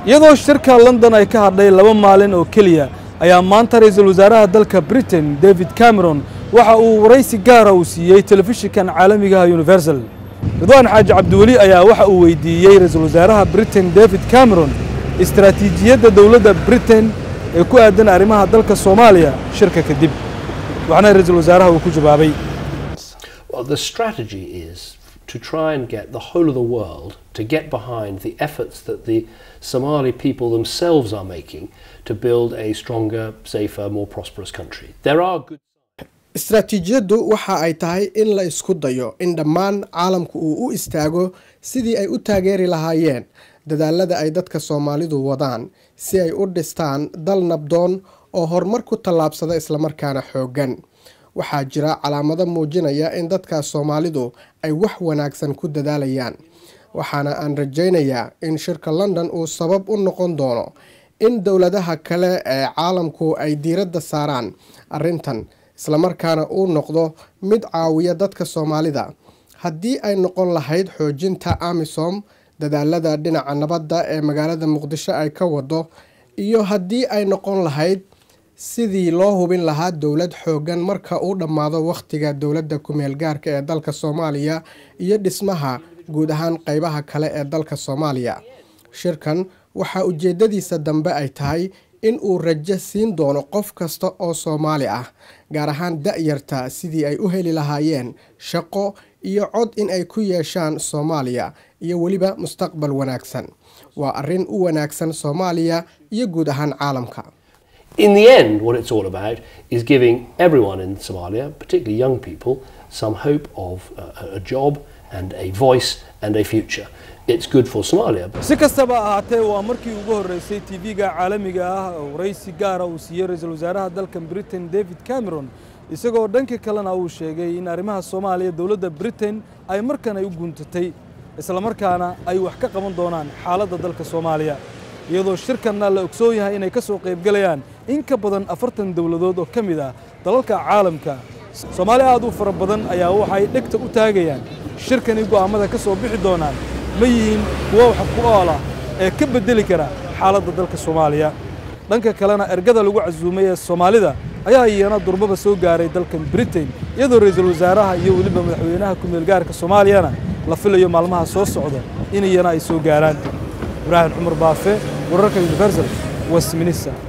iyadoo shirka london ay ka hadhay laba maalin oo keliya ayaa maanta ra'iisul wasaaraha dalka britain david cameron waxa uu waraysi gaara uu siiyey telefishinkan caalamigaha universal ridwaan xaaji cabdiweli ayaa waxa uu weydiiyey ra'iisul wasaaraha britain david cameron istaraatiijiyadda dowladda britain ee ku aadan arrimaha dalka soomaaliya shirka kadib waxaana ra'iisul wasaaraha uu ku jawaabay Well, the strategy is to try and get the whole of the world to get behind the efforts that the Somali people themselves are making to build a stronger, safer, more prosperous country. There are good istaraatiijiyaddu waxa ay tahay in la isku dayo in dhammaan caalamku uu u istaago sidii ay u taageeri lahaayeen dadaalada ay dadka soomaalidu wadaan si ay u dhistaan dal nabdoon oo horumar ku tallaabsada islamarkaana xooggan waxaa jira calaamado muujinaya in dadka soomaalidu ay wax wanaagsan ku dadaalayaan waxaana aan rajaynayaa in shirka london uu sabab u noqon doono in dowladaha kale ee caalamku ay diiradda saaraan arrintan islamarkaana uu noqdo mid caawiya dadka soomaalida haddii ay noqon lahayd xoojinta amisom dadaalada dhinaca nabadda ee magaalada muqdisho ay ka wado iyo haddii ay noqon lahayd sidii loo hubin lahaa dowlad xooggan marka uu dhammaado wakhtiga dowladda ku-meel gaarka ee dalka soomaaliya iyo dhismaha guud ahaan qeybaha kale ee dalka soomaaliya shirkan waxaa ujeedadiisa dambe ay tahay in uu rajo siin doono qof kasta oo soomaali ah gaar ahaan da-yarta sidii ay u heli lahaayeen shaqo iyo cod in ay ku yeeshaan soomaaliya iyo weliba mustaqbal wanaagsan waa arrin u wanaagsan soomaaliya iyo guud ahaan caalamka In the end, what it's all about is giving everyone in Somalia, particularly young people, some hope of a, a job and a voice and a future. It's good for Somalia. si kastaba ahaatee waa markii ugu horreysay tv-ga caalamiga ah oo waraysi gaara uu siiyey ra'iisul wasaaraha dalkan britain david cameron isagoo dhanka kalena uu sheegay in arrimaha soomaaliya dowladda britain ay markan ay u guntatay islamarkaana ay wax ka qaban doonaan xaaladda dalka soomaaliya iyadoo shirkanna la ogsoon yahay inay ka soo qaybgalayaan in ka badan afartan dowladood oo ka mid ah dalalka caalamka soomaali aad u fara badan ayaa waxay dhegta u taagayaan shirkani go'aammada ka soo bixi doonaan ma yihiin kuwo wax ku ool ah ee ka beddeli kara xaaladda dalka soomaaliya dhanka kalena ergada lagu casuumay ee soomaalida ayaa iyana durbaba soo gaaray dalkan britain iyadoo ra'iisul wasaaraha iyo weliba madaxweynaha ku-meel gaarka soomaaliyana la filayo maalmaha soo socda in iyana ay soo gaaraan ibraahim cumar baafe wararka universal westminster